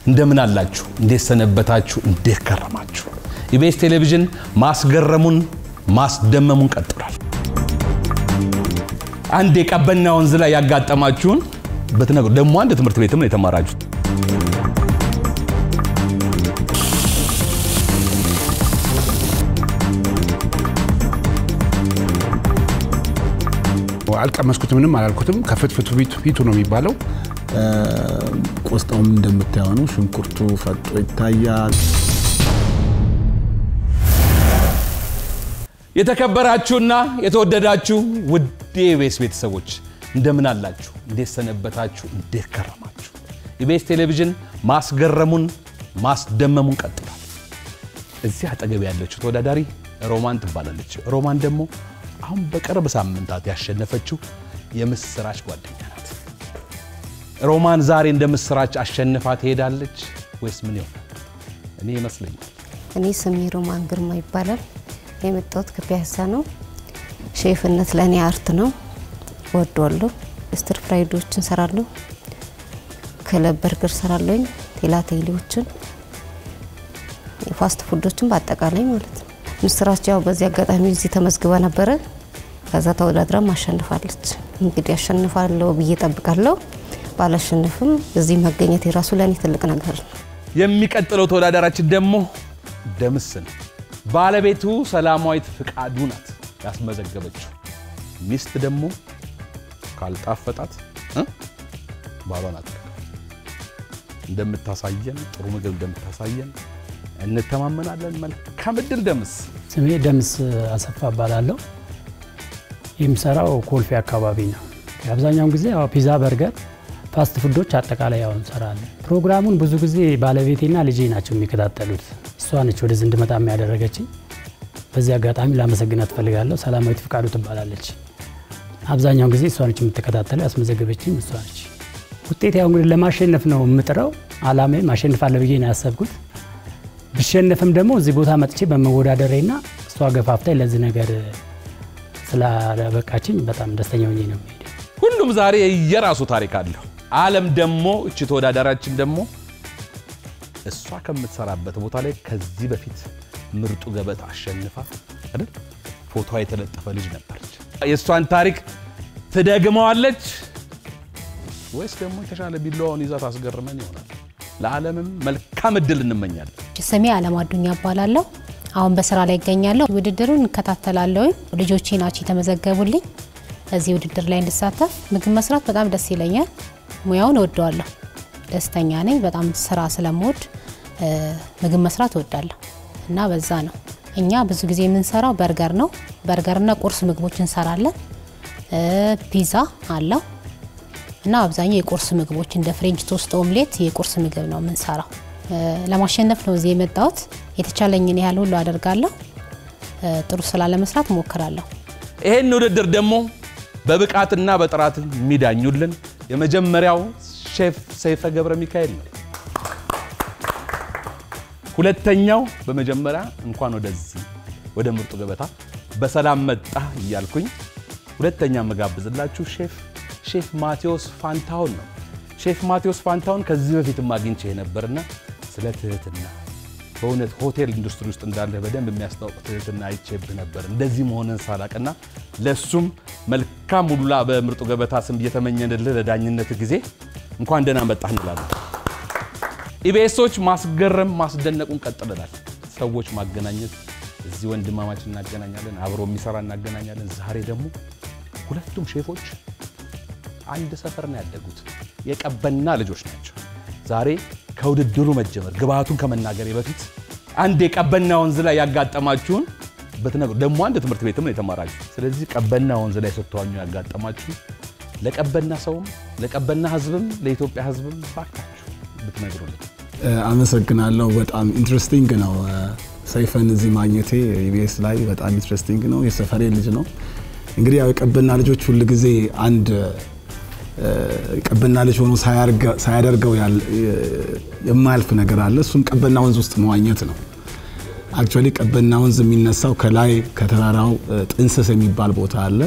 እንደምን አላችሁ? እንዴት ሰነበታችሁ? እንዴት ከረማችሁ? ኢቢኤስ ቴሌቪዥን ማስገረሙን ማስደመሙን ቀጥሏል። አንድ የቀበና ወንዝ ላይ ያጋጠማችሁን በትነግሩ ደግሞ አንድ ትምህርት ቤትም ነው የተማራችሁት። አልቀመስኩትም፣ ምንም አላልኩትም። ከፍትፍቱ ፊቱ ነው የሚባለው። ቆስጣውም እንደምታየው ነው። ሽንኩርቱ ፈጦ ይታያል። የተከበራችሁና የተወደዳችሁ ውድ የኢቢኤስ ቤተሰቦች እንደምን አላችሁ? እንዴት ሰነበታችሁ? እንዴት ከረማችሁ? ኢቢኤስ ቴሌቪዥን ማስገረሙን ማስደመሙን ቀጥሏል። እዚህ አጠገብ ያለችው ተወዳዳሪ ሮማን ትባላለች። ሮማን ደግሞ አሁን በቅርብ ሳምንታት ያሸነፈችው የምስራች ጓደኛ ናት። ሮማን ዛሬ እንደ ምስራች አሸንፋ ትሄዳለች ወይስ ምን ይሆናል? እኔ ይመስለኛል እኔ ስሜ ሮማን ግርማ ይባላል። የመጣሁት ከፒያሳ ነው። ሼፍነት ለእኔ አርት ነው፣ ወደዋለሁ። ስትር ፍራይዶችን ሰራለሁ፣ ክለብ በርገር ሰራለሁኝ፣ ቴላቴሌዎችን፣ የፋስት ፉዶችን በአጠቃላይ ማለት ነው። ምስራች ያው በዚህ አጋጣሚ እዚህ ተመዝግባ ነበረ። ከዛ ተወዳድራ አሸንፋለች። እንግዲህ አሸንፋለሁ ብዬ ጠብቃለሁ። ባላሸንፍም እዚህ መገኘት የራሱ ለእኔ ትልቅ ነገር ነው። የሚቀጥለው ተወዳዳራችን ደግሞ ደምስ ነው። ባለቤቱ ሰላማዊት ፍቃዱ ናት ያስመዘገበችው። ሚስት ደግሞ ካልጣፈጣት እ ባሏን አትቀር እንደምታሳየን ጥሩ ምግብ እንደምታሳየን እንተማመናለን። መልካም እድል ደምስ። ስሜ ደምስ አሰፋ እባላለሁ። የምሰራው ኮልፌ አካባቢ ነው። አብዛኛውን ጊዜ ያው ፒዛ፣ በርገር፣ ፋስት ፉዶች አጠቃላይ ያው እንሰራለን። ፕሮግራሙን ብዙ ጊዜ ባለቤቴና ልጄ ናቸው የሚከታተሉት። እሷ ነች ወደዚህ እንድመጣ የሚያደረገችኝ። በዚህ አጋጣሚ ላመሰግናት እፈልጋለሁ። ሰላማዊት ፍቃዱ ትባላለች። አብዛኛውን ጊዜ እሷ ነች የምትከታተለው። ያስመዘገበችኝ እሷ ነች። ውጤት ያው እንግዲህ ለማሸነፍ ነው የምጥረው። አላማዬም አሸንፋለሁ ብዬ ነው ያሰብኩት። ብሸነፍም ደግሞ እዚህ ቦታ መጥቼ በመወዳደሬና እሷ ገፋፍታኝ ለዚህ ነገር ስላበቃችኝ በጣም ደስተኛ ሆኜ ነው የሚሄደው። ሁሉም ዛሬ የራሱ ታሪክ አለው። አለም ደግሞ እቺ ተወዳዳራችን ደግሞ እሷ ከምትሰራበት ቦታ ላይ ከዚህ በፊት ምርጡ ገበታ አሸንፋ አይደል ፎቶዋ የተለጠፈ ልጅ ነበረች። የእሷን ታሪክ ትደግመዋለች ወይስ ደግሞ የተሻለ ቢላዋውን ይዛ ታስገርመን ይሆናል? ለዓለምም መልካም እድል እንመኛለን። ስሜ አለም አዱኛ እባላለሁ። አሁን በስራ ላይ ይገኛለሁ። ውድድሩን እንከታተላለሁ። ልጆቼ ናቸው የተመዘገቡልኝ እዚህ ውድድር ላይ እንድሳተፍ። ምግብ መስራት በጣም ደስ ይለኛል። ሙያውን እወደዋለሁ። ደስተኛ ነኝ። በጣም ስራ ስለምወድ ምግብ መስራት እወዳለሁ እና በዛ ነው። እኛ ብዙ ጊዜ የምንሰራው በርገር ነው። በርገርና ቁርስ ምግቦች እንሰራለን። ፒዛ አለው እና አብዛኛው የቁርስ ምግቦች እንደ ፍሬንች ቶስት፣ ኦምሌት የቁርስ ምግብ ነው የምንሰራው። ለማሸነፍ ነው እዚህ የመጣሁት። የተቻለኝን ያህል ሁሉ አደርጋለሁ። ጥሩ ስራ ለመስራት እሞክራለሁ። ይሄን ውድድር ደግሞ በብቃትና በጥራት የሚዳኙልን የመጀመሪያው ሼፍ ሰይፈ ገብረ ሚካኤል ነው። ሁለተኛው በመጀመሪያ እንኳን ወደዚህ ወደ ምርጡ ገበታ በሰላም መጣ እያልኩኝ ሁለተኛ መጋብዝላችሁ ሼፍ ሼፍ ማቴዎስ ፋንታሁን ነው። ሼፍ ማቴዎስ ፋንታሁን ከዚህ በፊትም አግኝቼ ነበርና ስለ ትህትና በእውነት ሆቴል ኢንዱስትሪ ውስጥ እንዳለ በደንብ የሚያስታውቅ ትህትና አይቼብህ ነበር እንደዚህ መሆንን ሳላቅና ለእሱም መልካም ሁላ በምርጡ ገበታ ስም እየተመኘንልህ ለዳኝነት ጊዜ እንኳን ደህና መጣህ እንላለን። ኢቢኤሶች ማስገረም ማስደነቁን ቀጥለናል። ሰዎች ማገናኘት እዚህ ወንድማማች እናገናኛለን፣ አብሮ የሚሰራ እናገናኛለን። ዛሬ ደግሞ ሁለቱም ሼፎች አንድ ሰፈር ነው ያደጉት፣ የቀበና ልጆች ናቸው። ዛሬ ከውድድሩ መጀመር ግብአቱን ከመናገሬ በፊት አንድ የቀበና ወንዝ ላይ ያጋጠማችሁን በትነግሩ ደግሞ አንድ ትምህርት ቤትም ነው የተማራችሁ። ስለዚህ ቀበና ወንዝ ላይ ስትዋኙ ያጋጠማችሁ ለቀበና ሰውም ለቀበና ሕዝብም ለኢትዮጵያ ሕዝብም ባካችሁ ብትነግሩልኝ። አመሰግናለሁ። በጣም ኢንትረስቲንግ ነው። ሰይፈን እዚህ ማግኘቴ ኢቢኤስ ላይ በጣም ኢንትረስቲንግ ነው። የሰፈሬ ልጅ ነው። እንግዲህ ያው የቀበና ልጆች ሁል ጊዜ አንድ ቀበና ልጅ ሆኖ ሳያደርገው የማያልፍ ነገር አለ። እሱም ቀበና ወንዝ ውስጥ መዋኘት ነው። አክቹዋሊ ቀበና ወንዝ የሚነሳው ከላይ ከተራራው ጥንስስ የሚባል ቦታ አለ።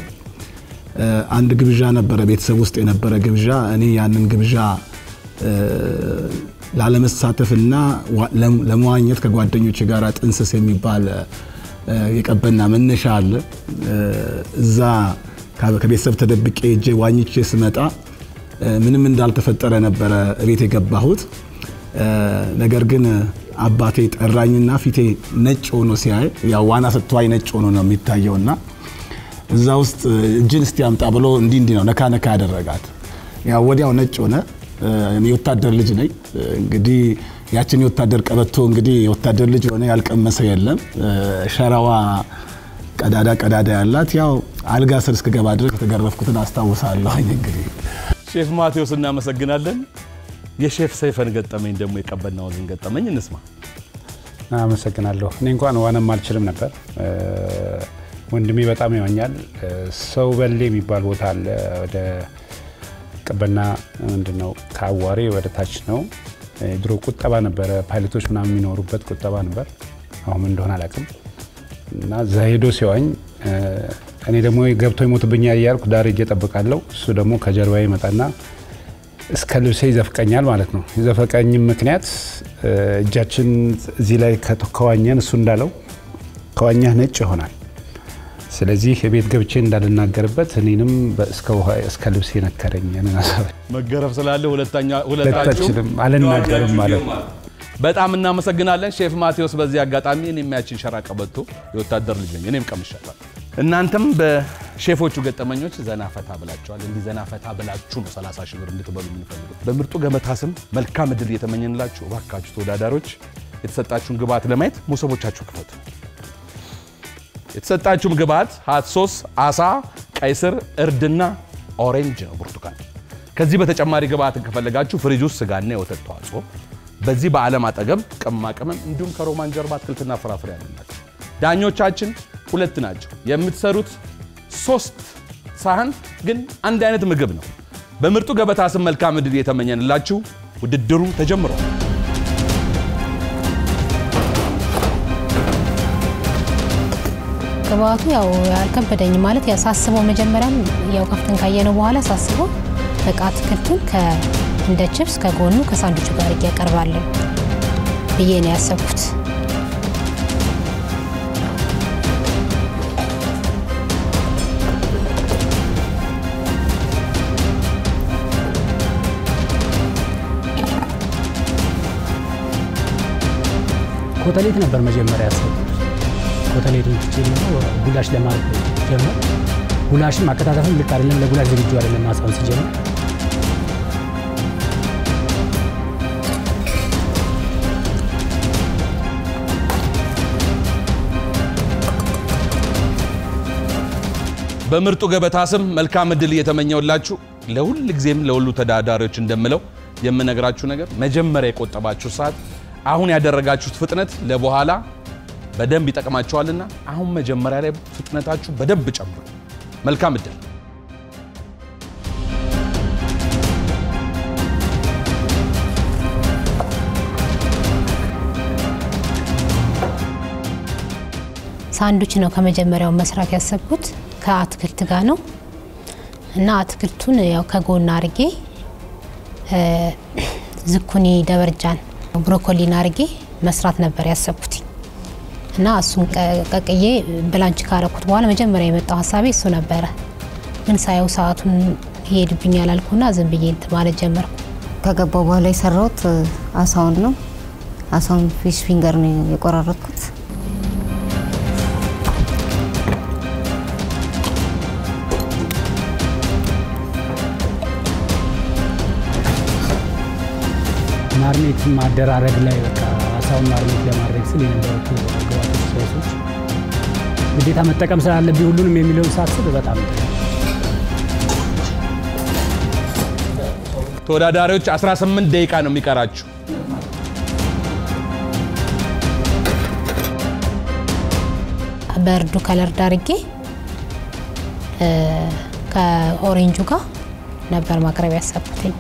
አንድ ግብዣ ነበረ፣ ቤተሰብ ውስጥ የነበረ ግብዣ። እኔ ያንን ግብዣ ላለመሳተፍና ዋ- ለም- ለመዋኘት ከጓደኞች ጋር ጥንስስ የሚባል እ፣ የቀበና መነሻ አለ። እ፣ እዛ ከ- ከቤተሰብ ተደብቄ እጄ ዋኝቼ ስመጣ እ፣ ምንም እንዳልተፈጠረ ነበረ እቤት የገባሁት። እ፣ ነገር ግን አባቴ ጠራኝና ፊቴ ነጭ ሆኖ ሲያይ ያው ዋና ስትዋኝ ነጭ ሆኖ ነው የሚታየውና እዛ ውስጥ እጅን እስቲ አምጣ ብሎ እንዲህ እንዲህ ነው ነካ ነካ ያደረጋት። ያው ወዲያው ነጭ ሆነ። እ፣ እኔ የወታደር ልጅ ነኝ። እ፣ እንግዲህ ያችን የወታደር ቀበቶ እንግዲህ የወታደር ልጅ የሆነ ያልቀመሰ የለም። እ፣ ሸራዋ ቀዳዳ ቀዳዳ ያላት ያው አልጋ ስር እስክገባ ድረስ የተገረፍኩትን አስታውሳለሁኝ። እንግዲህ ሼፍ ማቴዎስ እናመሰግናለን። የሼፍ ሰይፈን ገጠመኝ ደግሞ የቀበና ወንዝን ገጠመኝ እንስማ። አመሰግናለሁ። እኔ እንኳን ዋናም አልችልም ነበር። እ፣ ወንድሜ በጣም ይዋኛል። እ፣ ሰው በሌ የሚባል ቦታ አለ። ወደ ቀበና ምንድነው ከአዋሬ ወደ ታች ነው። እ፣ ድሮ ቁጠባ ነበረ፣ ፓይለቶች ምናምን የሚኖሩበት ቁጠባ ነበር። አሁን ምን እንደሆነ አላውቅም። እና እዛ ሄዶ ሲዋኝ እ፣ እኔ ደግሞ ገብቶ ይሞትብኛል እያልኩ ዳር ሄጄ እጠብቃለሁ። እሱ ደግሞ ከጀርባ ይመጣና እስከ ልብሴ ይዘፍቀኛል ማለት ነው። የዘፈቀኝም ምክንያት እ፣ እጃችን እዚህ ላይ ከተ- ከዋኘን እሱ እንዳለው ከዋኛህ ነጭ ይሆናል። ስለዚህ የቤት ገብቼ እንዳልናገርበት እኔንም በ- እስከ ውሃ- እስከ ልብሴ ነከረኝ። ያንን ሀሳብ መገረፍ ስላለ ሁለተኛ ሁለታችሁም ሁለታችንም አልናገርም ማለት ነው። በጣም እናመሰግናለን ሼፍ ማቴዎስ። በዚህ አጋጣሚ እኔም ያችን ሸራ ቀበቶ የወታደር ልጅ ነኝ፣ እኔም ቀምሻታል። እናንተም በሼፎቹ ገጠመኞች ዘና ፈታ ብላችኋል። እንዲህ ዘና ፈታ ብላችሁ ነው 30 ሺህ ብር እንድትበሉ የምንፈልገው። በምርጡ ገበታ ስም መልካም እድል እየተመኘንላችሁ እባካችሁ ተወዳዳሪዎች የተሰጣችሁን ግብዓት ለማየት መሶቦቻችሁ ክፈቱ። የተሰጣችሁም ግብዓት ሀት ሶስ፣ አሳ፣ ቀይ ስር፣ እርድና ኦሬንጅ ነው ብርቱካን። ከዚህ በተጨማሪ ግብዓትን ከፈለጋችሁ ፍሪጅ ውስጥ ስጋና የወተት ተዋጽኦ፣ በዚህ በዓለም አጠገብ ቅመማ ቅመም እንዲሁም ከሮማን ጀርባ አትክልትና ፍራፍሬ ያለናቸው። ዳኞቻችን ሁለት ናቸው። የምትሰሩት ሶስት ሳህን ግን አንድ አይነት ምግብ ነው። በምርጡ ገበታ ስም መልካም ዕድል የተመኘንላችሁ ውድድሩ ተጀምሯል። ግብአቱ ያው አልከበደኝም ማለት ያው ሳስበው መጀመሪያም ያው ከፍተን ካየነው በኋላ ሳስበው በቃ አትክልቱን ከ እንደ ችፕስ ከጎኑ ከሳንዱቹ ጋር እያቀርባለሁ ብዬ ነው ያሰብኩት። ኮተሌት ነበር መጀመሪያ ያሰብኩት። ኮተሌቱን ትቼ ደግሞ ጉላሽ ለማድረግ ጀመር። ጉላሽም አከታተፍም ልክ አይደለም፣ ለጉላሽ ዝግጁ አይደለም ማሳውን ሲጀምር በምርጡ ገበታ ስም መልካም ዕድል እየተመኘውላችሁ ለሁል ጊዜም ለሁሉ ተዳዳሪዎች እንደምለው የምነግራችሁ ነገር መጀመሪያ የቆጠባችሁ ሰዓት አሁን ያደረጋችሁት ፍጥነት ለበኋላ በደንብ ይጠቅማችኋልና አሁን መጀመሪያ ላይ ፍጥነታችሁ በደንብ ጨምሩ። መልካም ዕድል። ሳንዱች ነው ከመጀመሪያው መስራት ያሰብኩት ከአትክልት ጋር ነው እና አትክልቱን ያው ከጎን አርጌ እ፣ ዝኩኒ ደበርጃን ብሮኮሊን አርጌ መስራት ነበር ያሰብኩት እና እሱን ቀ- ቀቅዬ ብላንች ካረኩት በኋላ መጀመሪያ የመጣው ሀሳቤ እሱ ነበረ። ግን ሳየው ሰዓቱን ይሄድብኛል አልኩና ዝም ብዬ እንትን ማለት ጀመርኩ። ከገባው በኋላ የሰራሁት እ፣ አሳውን ነው። አሳውን ፊሽ ፊንገር ነው የቆራረጥኩት። ማርኔት ማደራረግ ላይ በቃ አሳውን ማርኔት ለማድረግ ስል የነበሩት ግብአቶች ስፓይሶች ግዴታ መጠቀም ስላለብኝ ሁሉንም የሚለውን ሳስብ በጣም ተወዳዳሪዎች 18 ደቂቃ ነው የሚቀራችሁ። በእርዱ ከለር ዳርጌ እ፣ ከኦሬንጁ ጋር ነበር ማቅረብ ያሰብኩትኝ።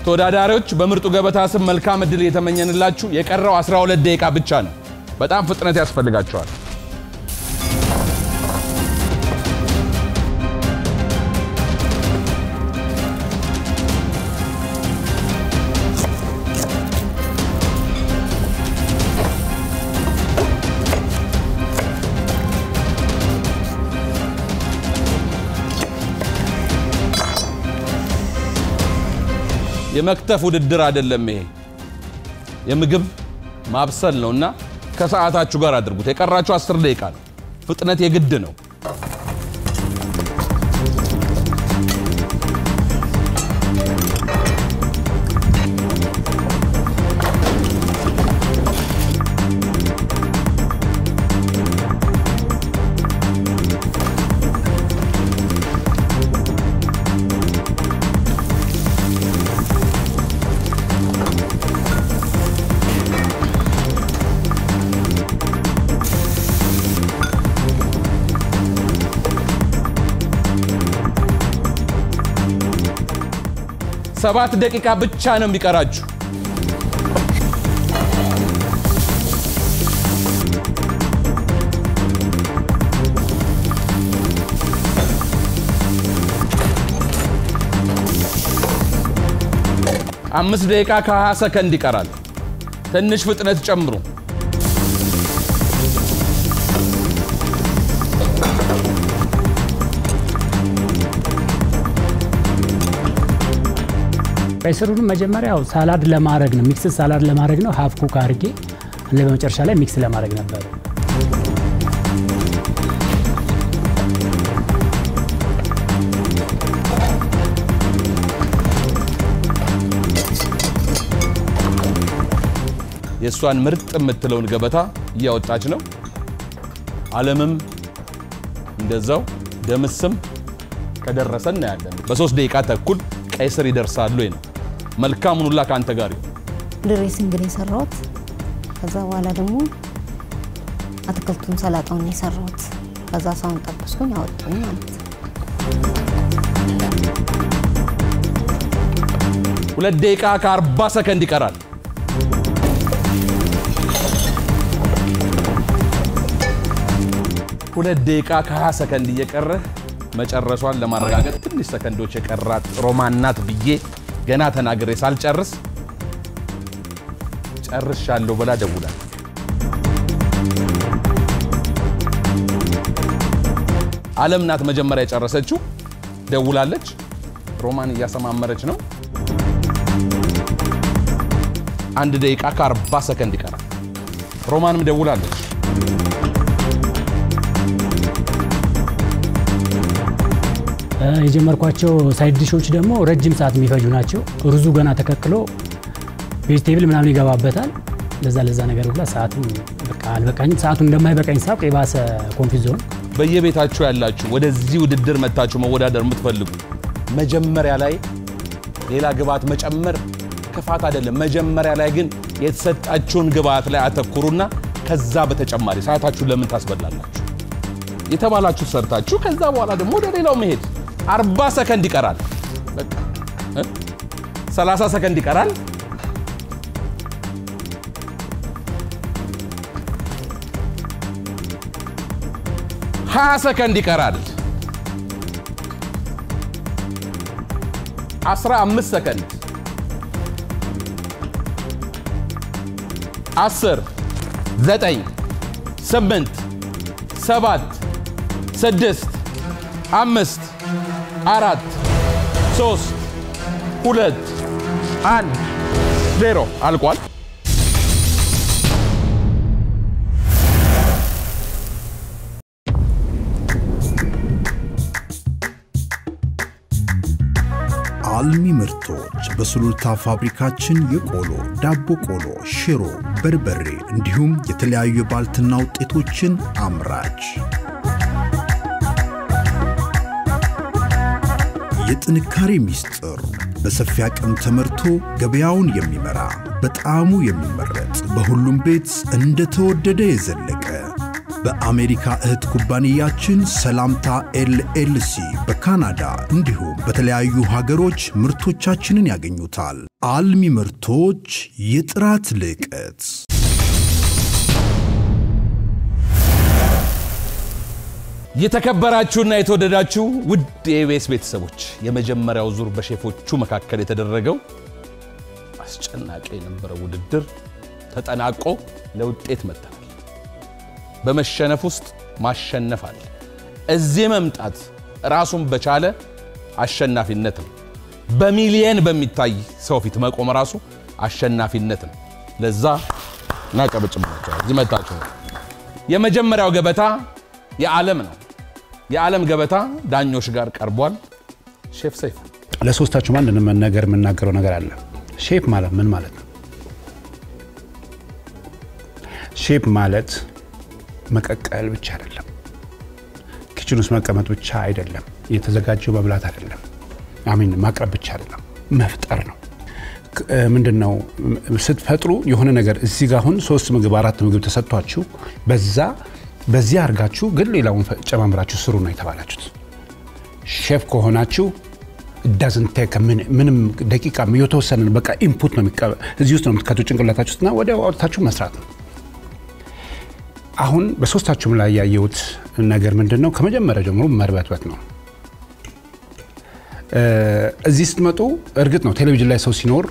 ተወዳዳሪዎች በምርጡ ገበታ ስም መልካም እድል እየተመኘንላችሁ የቀረው 12 ደቂቃ ብቻ ነው። በጣም ፍጥነት ያስፈልጋቸዋል። የመክተፍ ውድድር አይደለም ይሄ የምግብ ማብሰል ነውና ከሰዓታችሁ ጋር አድርጉት። የቀራችሁ 10 ደቂቃ ነው። ፍጥነት የግድ ነው። ሰባት ደቂቃ ብቻ ነው የሚቀራችሁ። አምስት ደቂቃ ከ20 ሰከንድ ይቀራል። ትንሽ ፍጥነት ጨምሩ። ቀይ ስሩንም መጀመሪያው ሳላድ ለማድረግ ነው፣ ሚክስ ሳላድ ለማድረግ ነው። ሀፍ ኩክ አድርጌ እንደ በመጨረሻ ላይ ሚክስ ለማድረግ ነበር። የእሷን ምርጥ የምትለውን ገበታ እያወጣች ነው። አለምም እንደዛው ደምስም ከደረሰ እናያለን። በሶስት ደቂቃ ተኩል ቀይ ስር ይደርሳሉ ነው። መልካሙን ሁላ ከአንተ ጋር ይሁን። ድሬሲንግ ነው የሰራሁት። ከዛ በኋላ ደግሞ አትክልቱን ሰላጣውን ነው የሰራሁት። ከዛ ሰውን ጠበስኩኝ አወጡኝ ማለት ነው። ሁለት ደቂቃ ከ40 ሰከንድ ይቀራል። ሁለት ደቂቃ ከ20 ሰከንድ እየቀረ መጨረሷን ለማረጋገጥ ትንሽ ሰከንዶች የቀራት ሮማን ናት ብዬ ገና ተናግሬ ሳልጨርስ ጨርሻለሁ ብላ ደውላል። አለም ናት መጀመሪያ የጨረሰችው፣ ደውላለች። ሮማን እያሰማመረች ነው። አንድ ደቂቃ ከ40 ሰከንድ ይቀራል። ሮማንም ደውላለች። የጀመርኳቸው ሳይድ ዲሾች ደግሞ ረጅም ሰዓት የሚፈጁ ናቸው። ሩዙ ገና ተቀቅሎ ቬጅቴብል ምናምን ይገባበታል። ለዛ ለዛ ነገር ሁላ ሰዓትም በቃ አልበቃኝም። ሰዓቱን እንደማይበቃኝ ሳውቅ የባሰ ኮንፊዝ ሆንኩ። በየቤታችሁ ያላችሁ ወደዚህ ውድድር መታችሁ መወዳደር የምትፈልጉ መጀመሪያ ላይ ሌላ ግብዓት መጨመር ክፋት አይደለም። መጀመሪያ ላይ ግን የተሰጣችሁን ግብዓት ላይ አተኩሩና ከዛ በተጨማሪ ሰዓታችሁን ለምን ታስበላላችሁ? የተባላችሁ ሰርታችሁ ከዛ በኋላ ደግሞ ወደ ሌላው መሄድ። 40 ሰከንድ ይቀራል። በቃ እ 30 ሰከንድ ይቀራል። ሀያ ሰከንድ ይቀራል። 15 ሰከንድ፣ 10 9 8 7 6 5 4 3 2 1 ዜሮ አልቋል። አልሚ ምርቶች በሱሉልታ ፋብሪካችን የቆሎ፣ ዳቦ ቆሎ፣ ሽሮ፣ በርበሬ እንዲሁም የተለያዩ የባልትና ውጤቶችን አምራች። የጥንካሬ ሚስጥር በሰፊ አቅም ተመርቶ ገበያውን የሚመራ በጣዕሙ የሚመረጥ በሁሉም ቤት እንደተወደደ የዘለቀ በአሜሪካ እህት ኩባንያችን ሰላምታ ኤልኤልሲ በካናዳ እንዲሁም በተለያዩ ሀገሮች ምርቶቻችንን ያገኙታል። አልሚ ምርቶች የጥራት ልቀት የተከበራችሁና የተወደዳችሁ ውድ የኢቢኤስ ቤተሰቦች የመጀመሪያው ዙር በሼፎቹ መካከል የተደረገው አስጨናቂ የነበረው ውድድር ተጠናቆ ለውጤት መጥተናል። በመሸነፍ ውስጥ ማሸነፍ አለ። እዚህ መምጣት ራሱን በቻለ አሸናፊነት ነው። በሚሊየን በሚታይ ሰው ፊት መቆም ራሱ አሸናፊነት ነው። ለዛ እናቀበጭባቸዋል። እዚህ መጣችሁ። የመጀመሪያው ገበታ የዓለም ነው። የዓለም ገበታ ዳኞች ጋር ቀርቧል። ሼፍ ሰይፉ ለሶስታችሁም አንድ ነገር የምናገረው ነገር አለ። ሼፍ ማለት ምን ማለት ነው? ሼፍ ማለት መቀቀል ብቻ አይደለም። ኪችን ውስጥ መቀመጥ ብቻ አይደለም። የተዘጋጀው መብላት አይደለም። አሚን ማቅረብ ብቻ አይደለም፣ መፍጠር ነው። ምንድን ነው ስትፈጥሩ የሆነ ነገር እዚህ ጋር አሁን ሶስት ምግብ አራት ምግብ ተሰጥቷችሁ በዛ በዚህ አድርጋችሁ ግን ሌላውን ጨማምራችሁ ስሩ ነው የተባላችሁት። ሼፍ ከሆናችሁ ዳዝን ቴክ ምንም ደቂቃ የተወሰነ በቃ ኢንፑት ነው እዚህ ውስጥ ነው የምትከቱ ጭንቅላታችሁ ውስጥና ወዲያው አውጥታችሁ መስራት ነው። አሁን በሶስታችሁም ላይ ያየሁት ነገር ምንድን ነው? ከመጀመሪያ ጀምሮ መርበትበት ነው። እዚህ ስትመጡ እርግጥ ነው ቴሌቪዥን ላይ ሰው ሲኖር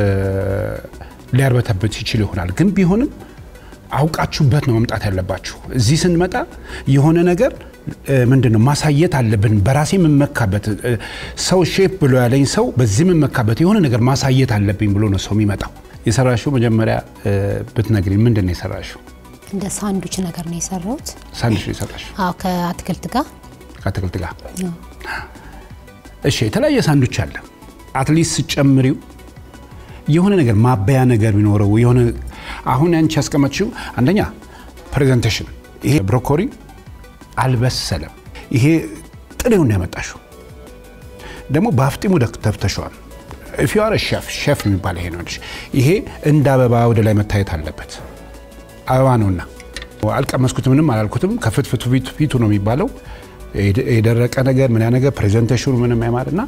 ሊያርበተበት ይችል ይሆናል። ግን ቢሆንም አውቃችሁበት ነው መምጣት ያለባችሁ። እዚህ ስንመጣ የሆነ ነገር ምንድን ነው ማሳየት አለብን። በራሴ የምመካበት ሰው ሼፍ ብሎ ያለኝ ሰው በዚህ የምመካበት የሆነ ነገር ማሳየት አለብኝ ብሎ ነው ሰው የሚመጣው። የሰራሽው መጀመሪያ ብትነግሪኝ ምንድን ነው የሰራሽው? እንደ ሳንዱች ነገር ነው የሰራሁት። ሳንድዊች ነው የሰራሽው አዎ ከአትክልት ጋር ከአትክልት ጋር። ነው። እሺ የተለያየ ሳንዱች አለ። አትሊስት ስጨምሪው የሆነ ነገር ማበያ ነገር ቢኖረው የሆነ አሁን ያንቺ ያስቀመጥሽው አንደኛ ፕሬዘንቴሽን፣ ይሄ ብሮኮሪ አልበሰለም። ይሄ ጥሬውን ነው ያመጣሽው። ደግሞ በአፍጢሙ ተፍተሸዋል። ፊዋረ ሼፍ ሼፍ የሚባል ይሄ ነው። ይሄ እንደ አበባ ወደ ላይ መታየት አለበት። አበባ ነውና አልቀመስኩትም፣ ምንም አላልኩትም። ከፍትፍቱ ፊቱ ነው የሚባለው። የደረቀ ነገር ምን ያ ነገር ፕሬዘንቴሽኑ ምንም ያማርና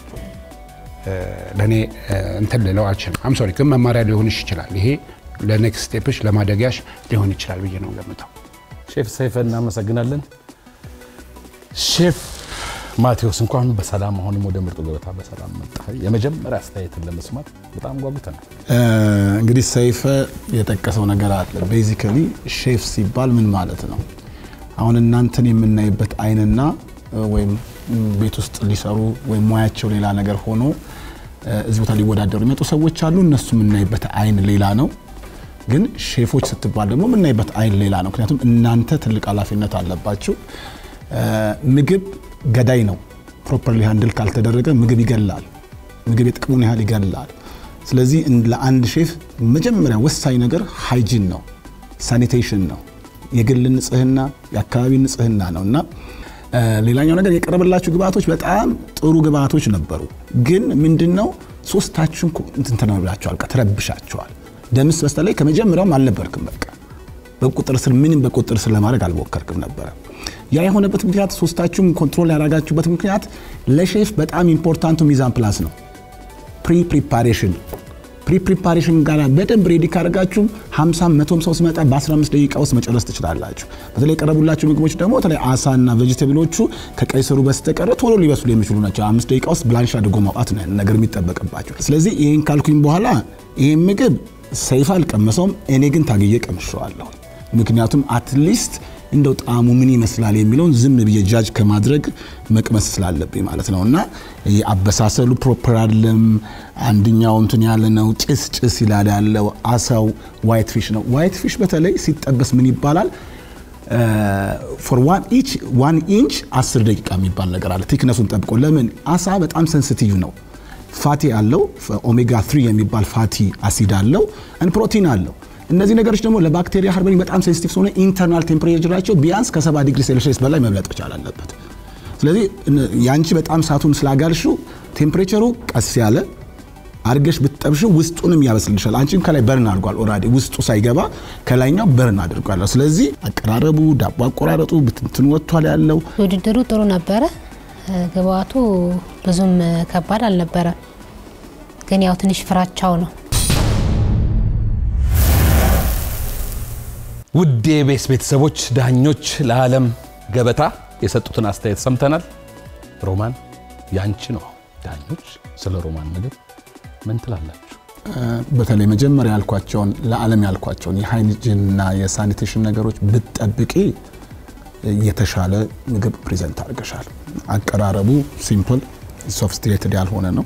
ለእኔ እንትን ልለው አልችልም። አም ሶሪ ግን መማሪያ ሊሆንሽ ይችላል። ይሄ ለኔክስት ስቴፕሽ ለማደጊያሽ ሊሆን ይችላል ብዬ ነው ገምተው። ሼፍ ሰይፈ እናመሰግናለን። ሼፍ ማቴዎስ እንኳን በሰላም አሁንም ወደ ምርጡ ገበታ በሰላም መጣ። የመጀመሪያ አስተያየትን ለመስማት በጣም ጓጉተናል። እንግዲህ ሰይፈ የጠቀሰው ነገር አለ። ቤዚካሊ ሼፍ ሲባል ምን ማለት ነው? አሁን እናንተን የምናይበት አይንና ወይም ቤት ውስጥ ሊሰሩ ወይም ሙያቸው ሌላ ነገር ሆኖ እዚህ ቦታ ሊወዳደሩ የሚመጡ ሰዎች አሉ። እነሱ የምናይበት አይን ሌላ ነው። ግን ሼፎች ስትባል ደግሞ የምናይበት አይን ሌላ ነው። ምክንያቱም እናንተ ትልቅ ኃላፊነት አለባችሁ። ምግብ ገዳይ ነው። ፕሮፐርሊ ሃንድል ካልተደረገ ምግብ ይገላል። ምግብ የጥቅሙን ያህል ይገላል። ስለዚህ ለአንድ ሼፍ መጀመሪያ ወሳኝ ነገር ሃይጂን ነው፣ ሳኒቴሽን ነው፣ የግል ንጽህና፣ የአካባቢ ንጽህና ነው እና ሌላኛው ነገር የቀረበላችሁ ግብአቶች በጣም ጥሩ ግብአቶች ነበሩ። ግን ምንድነው ሶስታችሁን እንትን ተናብላችኋል፣ ተረብሻችኋል። ደምስ በስተላይ ከመጀመሪያውም አልነበርክም። በቃ በቁጥር ስር ምንም በቁጥር ስር ለማድረግ አልሞከርክም ነበረ። ያ የሆነበት ምክንያት ሶስታችሁም ኮንትሮል ያደረጋችሁበት ምክንያት ለሼፍ በጣም ኢምፖርታንቱ ሚዛን ፕላስ ነው። ፕሪ ፕሪፓሬሽን ፕሪ ፕሪፓሬሽን ጋር በደንብ ሬዲ ካደረጋችሁም 50 መቶም ሰው ሲመጣ በ15 ደቂቃ ውስጥ መጨረስ ትችላላችሁ። በተለይ የቀረቡላችሁ ምግቦች ደግሞ በተለይ አሳና ቬጅቴብሎቹ ከቀይ ስሩ በስተቀረ ቶሎ ሊበስሉ የሚችሉ ናቸው። አምስት ደቂቃ ውስጥ ብላንሽ አድርጎ ማውጣት ነው ነገር የሚጠበቅባቸው። ስለዚህ ይህን ካልኩኝ በኋላ ይህን ምግብ ሰይፍ አልቀመሰውም፣ እኔ ግን ታግዬ ቀምሸዋለሁ። ምክንያቱም አትሊስት እንደው ጣዕሙ ምን ይመስላል የሚለውን ዝም ብዬ ጃጅ ከማድረግ መቅመስ ስላለብኝ ማለት ነው። እና አበሳሰሉ ፕሮፐር አይደለም። አንድኛው እንትን ያለ ነው፣ ጭስ ጭስ ይላል ያለው። አሳው ዋይት ፊሽ ነው። ዋይት ፊሽ በተለይ ሲጠበስ ምን ይባላል? ፎር ዋን ኢንች ዋን ኢንች 10 ደቂቃ የሚባል ነገር አለ፣ ቲክነሱን ጠብቆ። ለምን አሳ በጣም ሴንሲቲቭ ነው። ፋቲ አለው፣ ኦሜጋ 3 የሚባል ፋቲ አሲድ አለው፣ ፕሮቲን አለው። እነዚህ ነገሮች ደግሞ ለባክቴሪያ ሃርበሪንግ በጣም ሴንሲቲቭ ስለሆነ ኢንተርናል ቴምፕሬቸራቸው ቢያንስ ከ70 ዲግሪ ሴልሺየስ በላይ መብለጥ መቻል አለበት። ስለዚህ ያንቺ በጣም ሳቱን ስላጋልሹ ቴምፕሬቸሩ ቀስ ያለ አድርገሽ ብትጠብሽ ውስጡንም ያበስልሻል። አንቺም ከላይ በርን አድርጓል ኦልሬዲ ውስጡ ሳይገባ ከላይኛው በርን አድርጓል። ስለዚህ አቀራረቡ፣ ዳቦ አቆራረጡ ብትንትን ወጥቷል ያለው ውድድሩ ጥሩ ነበረ። ግብአቱ ብዙም ከባድ አልነበረም፣ ግን ያው ትንሽ ፍራቻው ነው። ውድ የቤስ ቤተሰቦች ዳኞች ለዓለም ገበታ የሰጡትን አስተያየት ሰምተናል። ሮማን ያንቺ ነው። ዳኞች ስለ ሮማን ምግብ ምን ትላላችሁ? በተለይ መጀመሪያ ያልኳቸውን ለዓለም ያልኳቸውን የሃይጂንና የሳኒቴሽን ነገሮች ብትጠብቂ የተሻለ ምግብ ፕሬዘንት አድርገሻል። አቀራረቡ ሲምፕል ሶፊስቲኬትድ ያልሆነ ነው።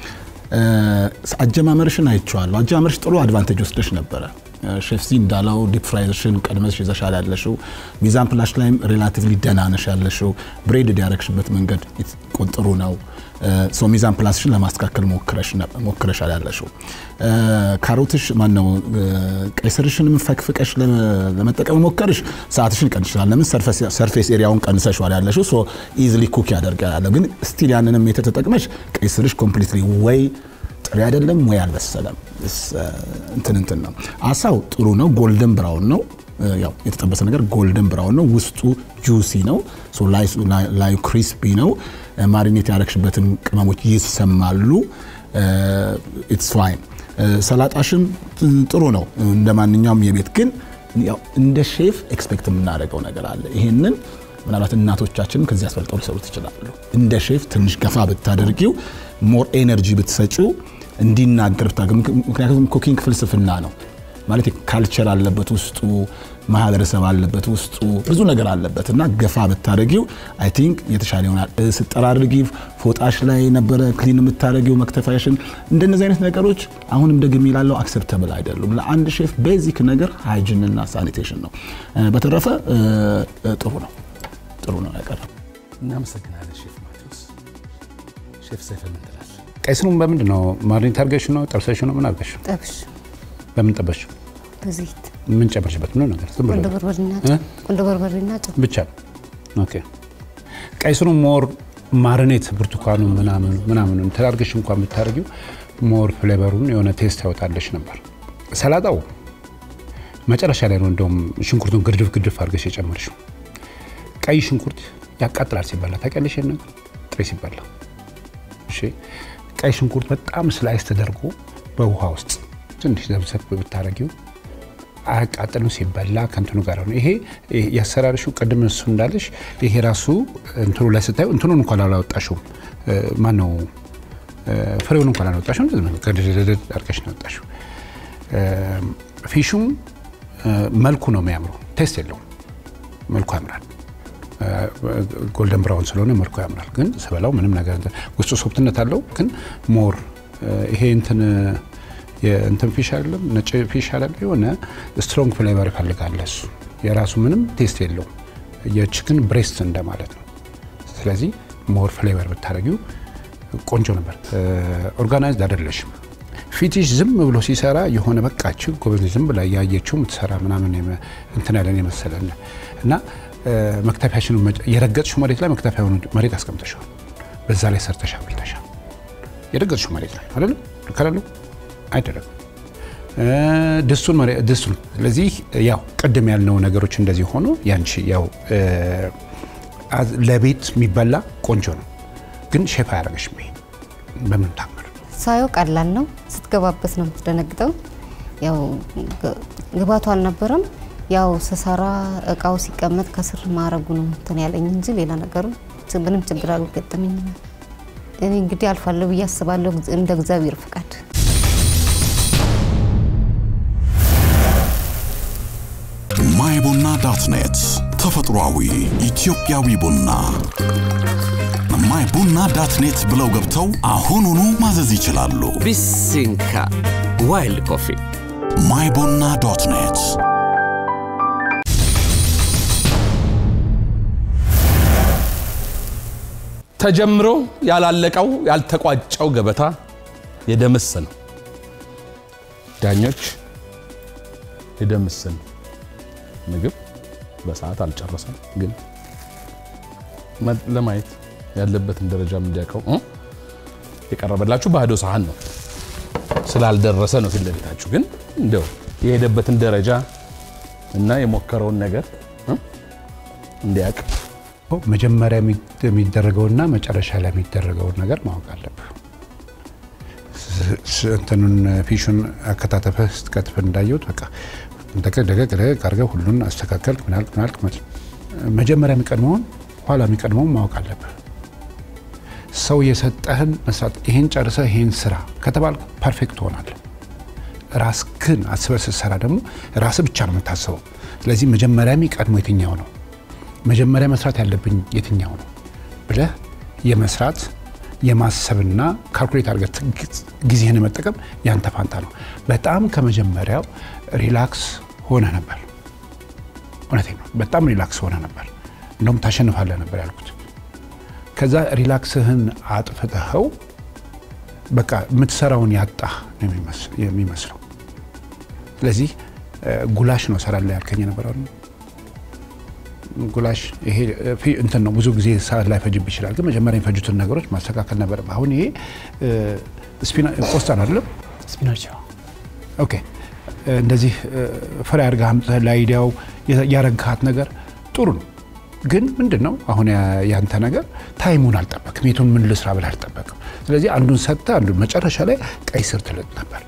አጀማመርሽን አይቼዋለሁ። አጀማመርሽ ጥሩ አድቫንቴጅ ወስደሽ ነበረ። ሼፍሲ እንዳለው ዲፕ ፍራይሽን ቀድመሽ ይዘሻል ያለሽው። ሚዛን ፕላሽ ላይም ሪላቲቭሊ ደህና ነሽ ያለሽው። ብሬድድ ያረግሽበት መንገድ ጥሩ ነው። ሶ ሚዛን ፕላስሽን ለማስተካከል ሞክረሻል ያለሽው። ካሮትሽ ማነው ቀይ ስርሽንም ፈቅፍቀሽ ለመጠቀም ሞከርሽ ሰዓትሽን ቀንሽላል። ለምን ሰርፌስ ኤሪያውን ቀንሰሽዋል ያለሽው። ሶ ኢዝሊ ኩክ ያደርጋል ያለው ግን ስቲል ያንንም ሜተድ ተጠቅመሽ ቀይ ስርሽ ኮምፕሊትሊ ወይ ጥሬ አይደለም ወይ አልበሰለም። እንትን እንትን ነው። አሳው ጥሩ ነው፣ ጎልደን ብራውን ነው። ያው የተጠበሰ ነገር ጎልደን ብራውን ነው። ውስጡ ጁሲ ነው፣ ላዩ ክሪስፒ ነው። ማሪኔት ያረግሽበትን ቅመሞች ይሰማሉ። ኢትስ ፋይን። ሰላጣሽም ጥሩ ነው እንደ ማንኛውም የቤት ግን ያው እንደ ሼፍ ኤክስፔክት የምናደርገው ነገር አለ። ይሄንን ምናልባት እናቶቻችንም ከዚህ አስበልጠው ሊሰሩት ይችላሉ። እንደ ሼፍ ትንሽ ገፋ ብታደርጊው ሞር ኤነርጂ ብትሰጪው እንዲናገር ምክንያቱም ኩኪንግ ፍልስፍና ነው ማለት ካልቸር አለበት ውስጡ፣ ማህበረሰብ አለበት ውስጡ፣ ብዙ ነገር አለበት እና ገፋ ብታደረጊው አይ ቲንክ የተሻለ ይሆናል። ስጠራርጊ ፎጣሽ ላይ ነበረ ክሊን የምታደረጊው መክተፋሽን። እንደነዚህ አይነት ነገሮች አሁንም ደግሜ እላለሁ አክሰፕተብል አይደሉም። ለአንድ ሼፍ ቤዚክ ነገር ሃይጂን እና ሳኒቴሽን ነው። በተረፈ ጥሩ ነው ጥሩ ነው ያቀረበው። እናመሰግናለን ሼፍ ማቴዎስ። ሼፍ ሰይፈ ምን ትላለህ? ቀይ ስሩን በምንድን ነው ማሪኔት አድርገሽ ነው ጠብሰሽ ነው ምን አድርገሽ ጠብሽ በምን ጠበሽ? በዘይት ምን ጨመርሽበት? ምንም ነገር ዝም ብሎ ቁንዶ በርበሬና ጨው ቁንዶ በርበሬና ጨው ብቻ ኦኬ። ቀይ ስሩ ሞር ማሪኔት ብርቱካኑ ምናምን ምናምን ተዳርገሽ እንኳን ብታደርጊው ሞር ፍሌቨሩን የሆነ ቴስት ያወጣለሽ ነበር። ሰላጣው መጨረሻ ላይ ነው እንደውም ሽንኩርቱን ግርድፍ ግርድፍ አድርገሽ የጨመርሽው። ቀይ ሽንኩርት ያቃጥላል ሲበላ ታውቂያለሽ? ይሄን ነገር ጥሬ ሲበላ እሺ። ቀይ ሽንኩርት በጣም ስላይስ ተደርጎ በውሃ ውስጥ ትንሽ ዘብዘብ ብታረጊው አያቃጥልም ሲበላ ከእንትኑ ጋር ነው። ይሄ ያሰራርሹ ቅድም እሱ እንዳለሽ ይሄ ራሱ እንትኑ ላይ ስታዩ እንትኑን እንኳን አላወጣሽውም። ማን ነው ፍሬውን እንኳን አላወጣሽውም። ገድድድ አድርገሽ ነው ያወጣሽው። ፊሹም መልኩ ነው የሚያምረው፣ ቴስት የለውም። መልኩ ያምራል። ጎልደን ብራውን ስለሆነ መልኩ ያምራል። ግን ስበላው ምንም ነገር ውስጡ ሶፍትነት አለው። ግን ሞር ይሄ እንትን የእንትን ፊሽ አይደለም ነጭ ፊሽ አይደለም የሆነ ስትሮንግ ፍሌቨር ይፈልጋል እሱ የራሱ ምንም ቴስት የለውም። የቺክን ብሬስት እንደማለት ነው። ስለዚህ ሞር ፍሌቨር ብታደረጊው ቆንጆ ነበር። ኦርጋናይዝድ አይደለሽም። ፊትሽ ዝም ብሎ ሲሰራ የሆነ በቃች ጎበዝ ዝም ብላ እያየችው የምትሰራ ምናምን እንትን ያለን የመሰለን እና መክተፊያሽን የረገጥሽው መሬት ላይ መክተፊያውን መሬት አስቀምጠሻል። በዛ ላይ ሰርተሻ ብልተሻል። የረገጥሽው መሬት ላይ አይደለም ልከላለው አይደለም ድስቱን ድስቱን። ስለዚህ ያው ቅድም ያልነው ነገሮች እንደዚህ ሆኖ ያንቺ ያው ለቤት የሚበላ ቆንጆ ነው፣ ግን ሼፍ አያደርግሽም። ይሄ በምን ታምር ሳየው ቀላል ነው፣ ስትገባበት ነው የምትደነግጠው። ያው ግባቱ አልነበረም። ያው ስሰራ እቃው ሲቀመጥ ከስር ማረጉ ነው እንትን ያለኝ እንጂ ሌላ ነገሩ ምንም ችግር አልገጠመኝም። እኔ እንግዲህ አልፋለሁ ብዬ አስባለሁ እንደ እግዚአብሔር ፍቃድ። ማይ ቡና ዳት ኔት ተፈጥሯዊ ኢትዮጵያዊ ቡና ማይ ቡና ዳት ኔት ብለው ገብተው አሁኑኑ ማዘዝ ይችላሉ። ቢሲንካ ዋይልድ ኮፊ ማይ ቡና ዶት ኔት ተጀምሮ ያላለቀው ያልተቋጨው ገበታ የደምስ ነው። ዳኞች የደምስን ምግብ በሰዓት አልጨረሰም፣ ግን ለማየት ያለበትን ደረጃም እንዲያውቀው የቀረበላችሁ ባዶ ሳህን ነው። ስላልደረሰ ነው ፊት ለፊታችሁ። ግን እንደው የሄደበትን ደረጃ እና የሞከረውን ነገር እ እንዲያውቅ መጀመሪያ የሚደረገውና መጨረሻ ላይ የሚደረገውን ነገር ማወቅ አለብህ። ስ- ስ- እንትኑን ፊሹን አከታተፈህ ስትከትፍ እንዳየሁት በቃ ደቀቅ ደቀቅ ደቀቅ አድርገህ ሁሉን አስተካከልክ ምናልክ ምናልክ መ- መጀመሪያ የሚቀድመውን ኋላ የሚቀድመውን ማወቅ አለብህ። ሰው የሰጠህን መስራት ይሄን ጨርሰህ ይሄን ስራ ከተባልክ ፐርፌክት ትሆናለህ። ራስህን አስበህ ስትሰራ ደግሞ ራስህ ብቻ ነው የምታስበው። ስለዚህ መጀመሪያ የሚቀድመው የትኛው ነው መጀመሪያ መስራት ያለብኝ የትኛው ነው ብለህ የመስራት የማሰብና ካልኩሌት አድርገህ ትግ- ጊዜህን መጠቀም ያንተ ፋንታ ነው። በጣም ከመጀመሪያው ሪላክስ ሆነ ነበር። እውነቴን ነው። በጣም ሪላክስ ሆነ ነበር። እንደውም ታሸንፋለህ ነበር ያልኩት። ከዛ ሪላክስህን አጥፍተኸው በቃ የምትሰራውን ያጣህ ነው የሚመስ- የሚመስለው። ስለዚህ እ፣ ጉላሽ ነው ሰራለሁ ያልከኝ የነበረው ጉላሽ ይሄ እ፣ ፊ- እንትን ነው ብዙ ጊዜ ሰዓት ላይ ፈጅብ ይችላል። ግን መጀመሪያ የሚፈጁትን ነገሮች ማስተካከል ነበር። አሁን ይሄ እ፣ ስፒና ቆስጣ ነው አይደለም? ስፒናች ኦኬ እ፣ እንደዚህ እ፣ ፍሬ አድርገህ አምጥተህ ለአይዲያው የ- ያረግሃት ነገር ጥሩ ነው። ግን ምንድን ነው አሁን ያ- ያንተ ነገር ታይሙን አልጠበቅም። የቱን ምን ልስራ ብለህ አልጠበቅም። ስለዚህ አንዱን ሰጥተህ አንዱን መጨረሻ ላይ ቀይ ስር ትልጥ ነበር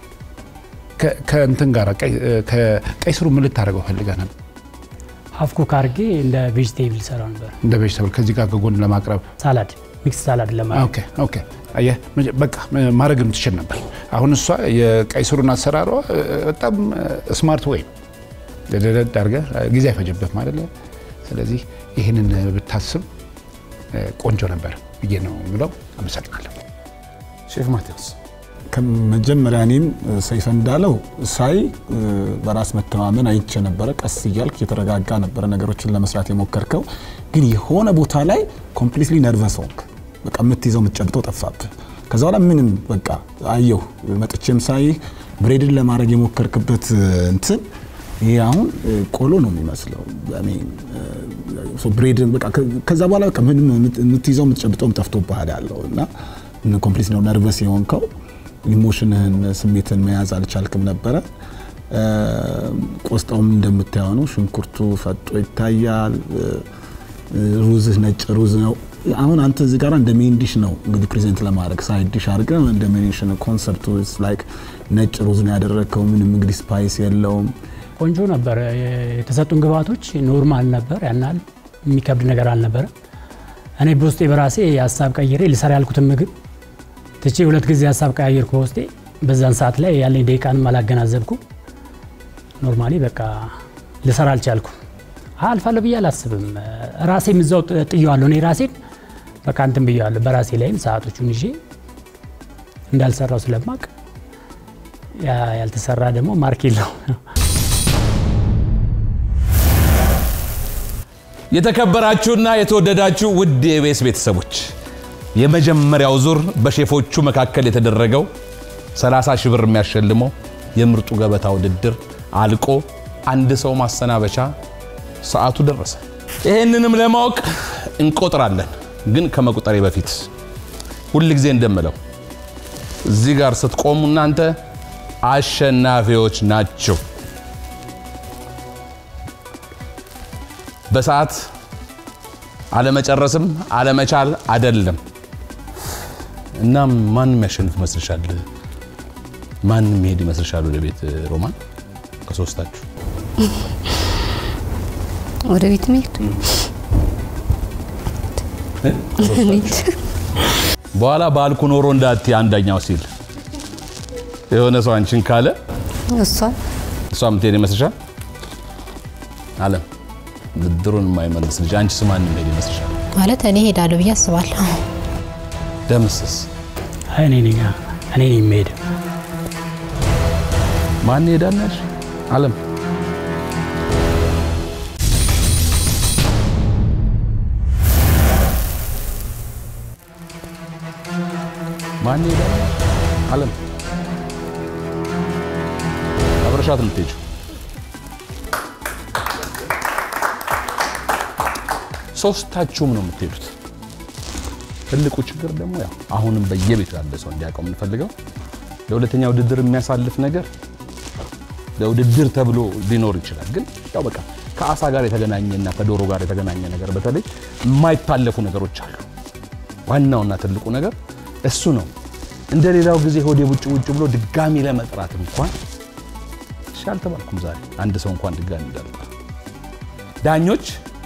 ከ- ከእንትን ጋር ቀይ- እ፣ ከቀይ ስሩ ምን ልታደርገው ፈልገህ ነበር? ሀፍ ኩክ አድርጌ እንደ ቬጅቴብል ሰራው ነበር። እንደ ቬጅተብል ከዚህ ጋር ከጎን ለማቅረብ ሳላድ ሚክስ ሳላድ ለማድረግ ኦኬ ኦኬ አየህ መጀ- በቃ ም- ማድረግም ትችል ነበር። አሁን እሷ የቀይ ስሩን አሰራሯ እ፣ በጣም ስማርት ወይ ደደደድ አድርገህ እ፣ ጊዜ አይፈጅብህ ማለት ነው። ስለዚህ ይህንን ብታስብ እ፣ ቆንጆ ነበር ብዬ ነው የምለው። አመሰግናለሁ። ሼፍ ማቴዎስ ከመጀመሪያ እኔም ሰይፈ እንዳለው ሳይ እ፣ በራስ መተማመን አይቼ ነበረ። ቀስ እያልክ የተረጋጋ ነበረ ነገሮችን ለመስራት የሞከርከው፣ ግን የሆነ ቦታ ላይ ኮምፕሊትሊ ነርቨስ ሆንክ። በቃ የምትይዘው የምትጨብጠው ጠፋብህ። ከዛ በኋላ ምንም በቃ አየሁ መጥቼም ሳይ ብሬድን ለማድረግ የሞከርክበት እ፣ እንትን ይሄ አሁን እ፣ ቆሎ ነው የሚመስለው። እኔ እ፣ ብሬድን በቃ ከ- ከዛ በኋላ በቃ ምንም የምትይዘው የምትጨብጠውም ጠፍቶብሃል ያለው እና ኮምፕሊት ነው ነርቨስ የሆንከው ኢሞሽንህን ስሜትን መያዝ አልቻልክም ነበረ። እ፣ ቆስጣውም እንደምታየው ነው። ሽንኩርቱ ፈጦ ይታያል። እ፣ ሩዝህ ነጭ ሩዝ ነው። አሁን አንተ እዚህ ጋር እንደ ሜን ዲሽ ነው እንግዲህ ፕሬዘንት ለማድረግ ሳይድ ዲሽ አድርገህ እንደ ሜን ዲሽ ነው። ኮንሰፕቱ ላይክ ነጭ ሩዝ ነው ያደረግከው። ምንም እንግዲህ ስፓይስ የለውም። ቆንጆ ነበር። የተሰጡን ግብአቶች ኖርማል ነበር። ያናል የሚከብድ ነገር አልነበረ። እኔ በውስጤ በራሴ የሀሳብ ቀይሬ ልሰራ ያልኩትን ምግብ ትቼ ሁለት ጊዜ ሀሳብ ቀያየርኩ በውስጤ። በዛን ሰዓት ላይ ያለኝ ደቂቃንም አላገናዘብኩ። ኖርማሊ በቃ ልሰራ አልቻልኩ። አልፋለሁ ብዬ አላስብም። ራሴም እዛው ጥ- ጥየዋለሁ። እኔ ራሴን በቃ እንትን ብየዋለሁ። በራሴ ላይም ሰዓቶቹን ይዤ እንዳልሰራው ስለማቅ ያ ያልተሰራ ደግሞ ማርክ የለው የተከበራችሁና የተወደዳችሁ ውድ የኢቢኤስ ቤተሰቦች የመጀመሪያው ዙር በሼፎቹ መካከል የተደረገው 30 ሺህ ብር የሚያሸልመው የምርጡ ገበታ ውድድር አልቆ አንድ ሰው ማሰናበቻ ሰዓቱ ደረሰ። ይህንንም ለማወቅ እንቆጥራለን። ግን ከመቁጠሬ በፊት ሁል ጊዜ እንደምለው እዚህ ጋር ስትቆሙ እናንተ አሸናፊዎች ናቸው። በሰዓት አለመጨረስም አለመቻል አይደለም። እና ማን የሚያሸንፍ ይመስልሻል? ማን የሚሄድ ይመስልሻል ወደ ቤት? ሮማን ከሶስታችሁ ወደ ቤት መሄድ በኋላ ባልኩ ኖሮ እንዳት አንደኛው ሲል የሆነ ሰው አንቺን ካለ እሷ እሷ የምትሄድ ይመስልሻል? አለም ብድሩን የማይመልስ ልጅ አንቺስ ማን የሚሄድ ይመስልሻል? ማለት እኔ ሄዳለሁ ብዬ አስባለሁ። ደምስስ አይ እኔ ነኝ እኔ ነኝ የምሄድ ማን ይሄዳለሽ? አለም ማን ይሄዳል? አለም አብረሻት የምትሄጂው ሶስታችሁም ነው የምትሄዱት። ትልቁ ችግር ደግሞ ያው አሁንም በየቤቱ ያለ ሰው እንዲያውቀው የምንፈልገው ለሁለተኛ ውድድር የሚያሳልፍ ነገር ለውድድር ተብሎ ሊኖር ይችላል። ግን ያው በቃ ከአሳ ጋር የተገናኘና ከዶሮ ጋር የተገናኘ ነገር በተለይ የማይታለፉ ነገሮች አሉ። ዋናውና ትልቁ ነገር እሱ ነው። እንደ ሌላው ጊዜ ሆዴ ውጭ ውጭ ብሎ ድጋሚ ለመጥራት እንኳን እሺ አልተባልኩም። ዛሬ አንድ ሰው እንኳን ድጋሚ እንዳልጠራ ዳኞች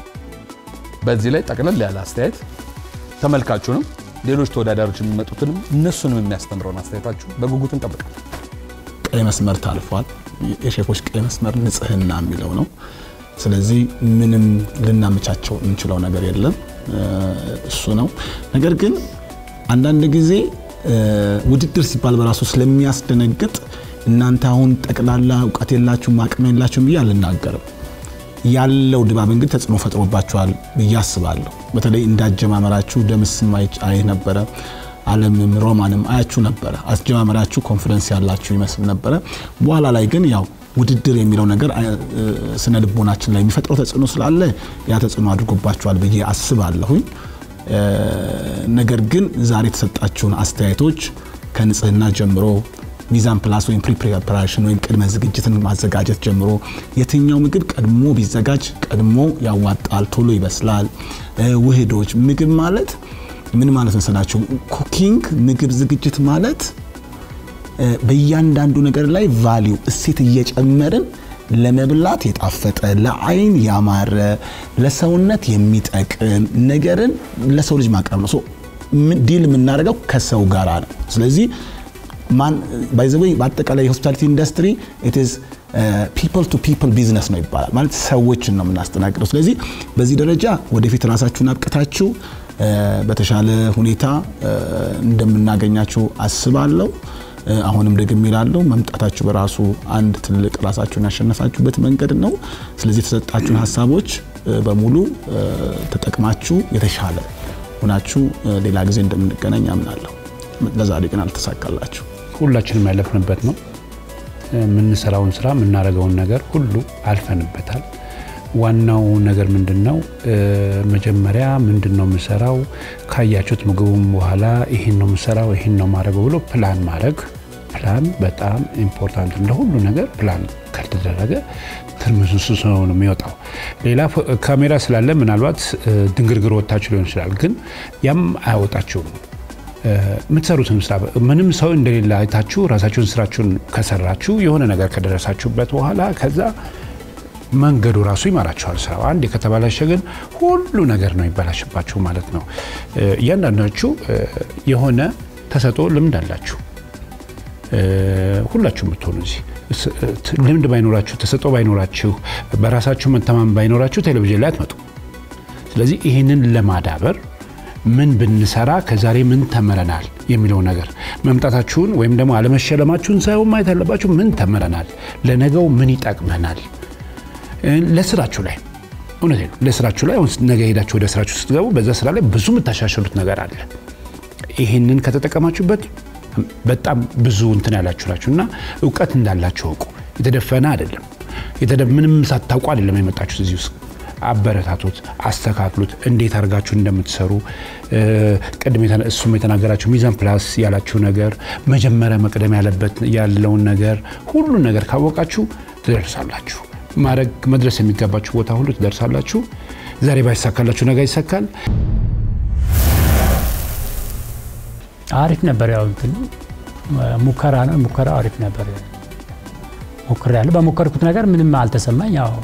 በዚህ ላይ ጠቅለል ያለ አስተያየት ተመልካቹንም ሌሎች ተወዳዳሪዎች የሚመጡትንም እነሱንም የሚያስተምረውን አስተያየታችሁ በጉጉት እንጠብቃለን። ቀይ መስመር ታልፏል። የሼፎች ቀይ መስመር ንጽህና የሚለው ነው። ስለዚህ ምንም ልናመቻቸው የምንችለው ነገር የለም፣ እሱ ነው። ነገር ግን አንዳንድ ጊዜ ውድድር ሲባል በራሱ ስለሚያስደነግጥ እናንተ አሁን ጠቅላላ እውቀት የላችሁም አቅም የላችሁም ብዬ አልናገርም። ያለው ድባብ እንግዲህ ተጽዕኖ ፈጥሮባችኋል ብዬ አስባለሁ። በተለይ እንዳጀማመራችሁ ደምስም አይ ነበረ አለምም ሮማንም አያችሁ ነበረ። አስጀማመራችሁ ኮንፊደንስ ያላችሁ ይመስል ነበረ። በኋላ ላይ ግን ያው ውድድር የሚለው ነገር ስነ ልቦናችን ላይ የሚፈጥረው ተጽዕኖ ስላለ ያ ተጽዕኖ አድርጎባችኋል ብዬ አስባለሁኝ። ነገር ግን ዛሬ የተሰጣችሁን አስተያየቶች ከንጽህና ጀምሮ ሚዛን ፕላስ ወይም ፕሪ ፕሪፓሬሽን ወይም ቅድመ ዝግጅትን ማዘጋጀት ጀምሮ የትኛው ምግብ ቀድሞ ቢዘጋጅ ቀድሞ ያዋጣል፣ ቶሎ ይበስላል። ውህዶች ምግብ ማለት ምን ማለት መሰላችሁ? ኩኪንግ ምግብ ዝግጅት ማለት በእያንዳንዱ ነገር ላይ ቫሊዩ እሴት እየጨመርን ለመብላት የጣፈጠ ለአይን ያማረ ለሰውነት የሚጠቅም ነገርን ለሰው ልጅ ማቅረብ ነው። ዲል የምናደርገው ከሰው ጋር ነው። ስለዚህ ማን ባይ ዘ ዌይ በአጠቃላይ የሆስፒታሊቲ ኢንዱስትሪ ኢት ኢዝ ፒፕል ቱ ፒፕል ቢዝነስ ነው ይባላል። ማለት ሰዎችን ነው የምናስተናግደው። ስለዚህ በዚህ ደረጃ ወደፊት ራሳችሁን አብቅታችሁ በተሻለ ሁኔታ እንደምናገኛችሁ አስባለሁ። አሁንም ደግም ይላለሁ መምጣታችሁ በራሱ አንድ ትልቅ ራሳችሁን ያሸነፋችሁበት መንገድ ነው። ስለዚህ የተሰጣችሁን ሀሳቦች በሙሉ ተጠቅማችሁ የተሻለ ሆናችሁ ሌላ ጊዜ እንደምንገናኝ አምናለሁ። ለዛሬ ግን አልተሳካላችሁ። ሁላችንም ያለፍንበት ነው። የምንሰራውን ስራ የምናደርገውን ነገር ሁሉ አልፈንበታል። ዋናው ነገር ምንድን ነው? መጀመሪያ ምንድን ነው የምሰራው፣ ካያችሁት ምግቡም በኋላ ይህን ነው የምሰራው፣ ይህን ነው ማድረገው ብሎ ፕላን ማድረግ። ፕላን በጣም ኢምፖርታንት እንደ ሁሉ ነገር ፕላን ካልተደረገ ትርምስምስ ነው የሚወጣው። ሌላ ካሜራ ስላለ ምናልባት ድንግርግር ወጥታችሁ ሊሆን ይችላል፣ ግን ያም አያወጣችሁም። የምትሰሩትን ስራ ምንም ሰው እንደሌለ አይታችሁ ራሳችሁን ስራችሁን ከሰራችሁ የሆነ ነገር ከደረሳችሁበት በኋላ ከዛ መንገዱ ራሱ ይመራችኋል። ስራው አንድ ከተበላሸ ግን ሁሉ ነገር ነው ይበላሽባችሁ ማለት ነው። እያንዳንዳችሁ የሆነ ተሰጦ ልምድ አላችሁ። ሁላችሁ የምትሆኑ እዚህ ልምድ ባይኖራችሁ፣ ተሰጦ ባይኖራችሁ፣ በራሳችሁ መተማመን ባይኖራችሁ ቴሌቪዥን ላይ አትመጡ። ስለዚህ ይህንን ለማዳበር ምን ብንሰራ ከዛሬ ምን ተምረናል የሚለው ነገር መምጣታችሁን ወይም ደግሞ አለመሸለማችሁን ሳይሆን ማየት ያለባችሁ ምን ተምረናል፣ ለነገው ምን ይጠቅመናል ለስራችሁ ላይ እውነቴ ነው። ለስራችሁ ላይ ነገ ሄዳችሁ ወደ ስራችሁ ስትገቡ በዛ ስራ ላይ ብዙ የምታሻሽሉት ነገር አለ። ይህንን ከተጠቀማችሁበት በጣም ብዙ እንትን ያላችሁ ናችሁ እና እውቀት እንዳላችሁ እውቁ። የተደፈነ አይደለም። ምንም ሳታውቁ አይደለም የመጣችሁት እዚህ ውስጥ። አበረታቱት፣ አስተካክሉት። እንዴት አድርጋችሁ እንደምትሰሩ ቅድም እሱም የተናገራችሁ ሚዛን ፕላስ ያላችሁ ነገር መጀመሪያ መቅደም ያለበት ያለውን ነገር ሁሉን ነገር ካወቃችሁ ትደርሳላችሁ። ማድረግ መድረስ የሚገባችሁ ቦታ ሁሉ ትደርሳላችሁ። ዛሬ ባይሳካላችሁ ነገ ይሳካል። አሪፍ ነበር። ያው እንትን ሙከራ ነው። ሙከራ አሪፍ ነበር። ሞክሬ ያለሁ በሞከርኩት ነገር ምንም አልተሰማኝ። ያው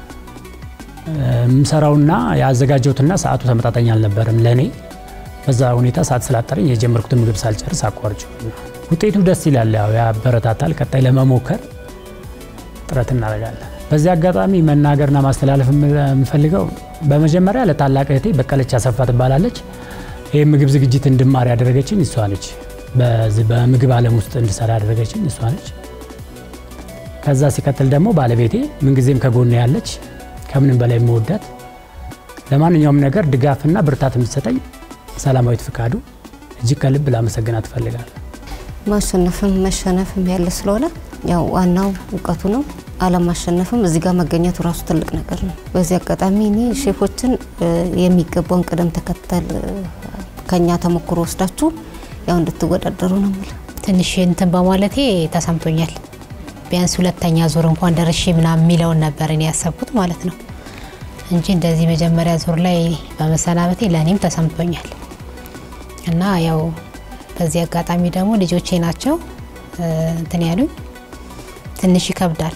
የምሰራውና ያዘጋጀሁትና ሰዓቱ ተመጣጣኝ አልነበረም ለእኔ። በዛ ሁኔታ ሰዓት ስላጠረኝ የጀመርኩትን ምግብ ሳልጨርስ አቋርጬው። ውጤቱ ደስ ይላል፣ ያው ያበረታታል። ቀጣይ ለመሞከር ጥረት እናደርጋለን። በዚህ አጋጣሚ መናገርና ማስተላለፍ የምፈልገው በመጀመሪያ ለታላቅ እህቴ በቀለች አሰፋ ትባላለች። ይህ ምግብ ዝግጅት እንድማር ያደረገችኝ እሷ ነች። በዚህ በምግብ ዓለም ውስጥ እንድሰራ ያደረገችኝ እሷ ነች። ከዛ ሲቀጥል ደግሞ ባለቤቴ ምንጊዜም ከጎን ያለች ከምንም በላይ የምወዳት ለማንኛውም ነገር ድጋፍና ብርታት የምትሰጠኝ ሰላማዊት ፍቃዱ እጅግ ከልብ ላመሰግናት እፈልጋለሁ። ማሸነፍም መሸነፍም ያለ ስለሆነ ያው ዋናው እውቀቱ ነው። አለማሸነፍም እዚህ ጋር መገኘቱ ራሱ ትልቅ ነገር ነው። በዚህ አጋጣሚ እኔ ሼፎችን የሚገባውን ቅደም ተከተል ከኛ ተሞክሮ ወስዳችሁ ያው እንድትወዳደሩ ነው የምለው። ትንሽ እንትን በማለቴ ተሰምቶኛል። ቢያንስ ሁለተኛ ዙር እንኳን ደርሼ ምናምን የሚለውን ነበር እኔ ያሰብኩት ማለት ነው እንጂ እንደዚህ መጀመሪያ ዙር ላይ በመሰናበቴ ለእኔም ተሰምቶኛል እና ያው በዚህ አጋጣሚ ደግሞ ልጆቼ ናቸው እ፣ እንትን ያሉኝ ትንሽ ይከብዳል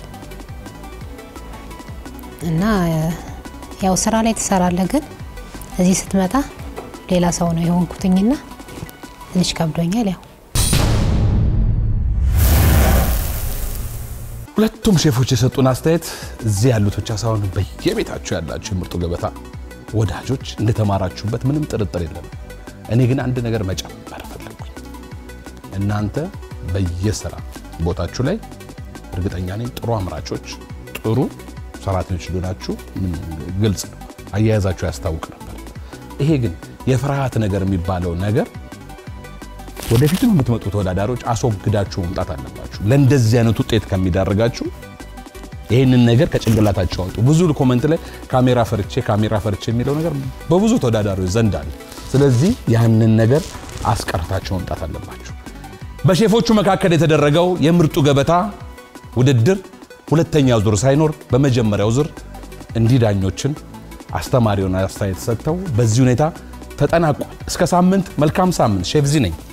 እና እ፣ ያው ስራ ላይ ትሰራለህ፣ ግን እዚህ ስትመጣ ሌላ ሰው ነው የሆንኩትኝና ትንሽ ከብዶኛል ያው ሁለቱም ሼፎች የሰጡን አስተያየት እዚህ ያሉት ብቻ ሳይሆን በየቤታችሁ ያላችሁ የምርጡ ገበታ ወዳጆች እንደተማራችሁበት ምንም ጥርጥር የለም። እኔ ግን አንድ ነገር መጨመር ፈለግኩኝ። እናንተ በየስራ ቦታችሁ ላይ እርግጠኛ ነኝ ጥሩ አምራቾች፣ ጥሩ ሰራተኞች እንደሆናችሁ ምን ግልጽ ነው። አያያዛችሁ ያስታውቅ ነበር። ይሄ ግን የፍርሃት ነገር የሚባለው ነገር ወደፊትም የምትመጡ ተወዳዳሪዎች አስወግዳችሁ መምጣት አለባችሁ። ለእንደዚህ አይነት ውጤት ከሚዳርጋችሁ ይህንን ነገር ከጭንቅላታችሁ አውጡ። ብዙ ኮመንት ላይ ካሜራ ፈርቼ ካሜራ ፈርቼ የሚለው ነገር በብዙ ተወዳዳሪዎች ዘንድ አለ። ስለዚህ ያንን ነገር አስቀርታችሁ መምጣት አለባችሁ። በሼፎቹ መካከል የተደረገው የምርጡ ገበታ ውድድር ሁለተኛ ዙር ሳይኖር በመጀመሪያው ዙር እንዲህ ዳኞችን አስተማሪውን አስተያየት ሰጥተው በዚህ ሁኔታ ተጠናቋል። እስከ ሳምንት መልካም ሳምንት። ሼፍ ዚ ነኝ።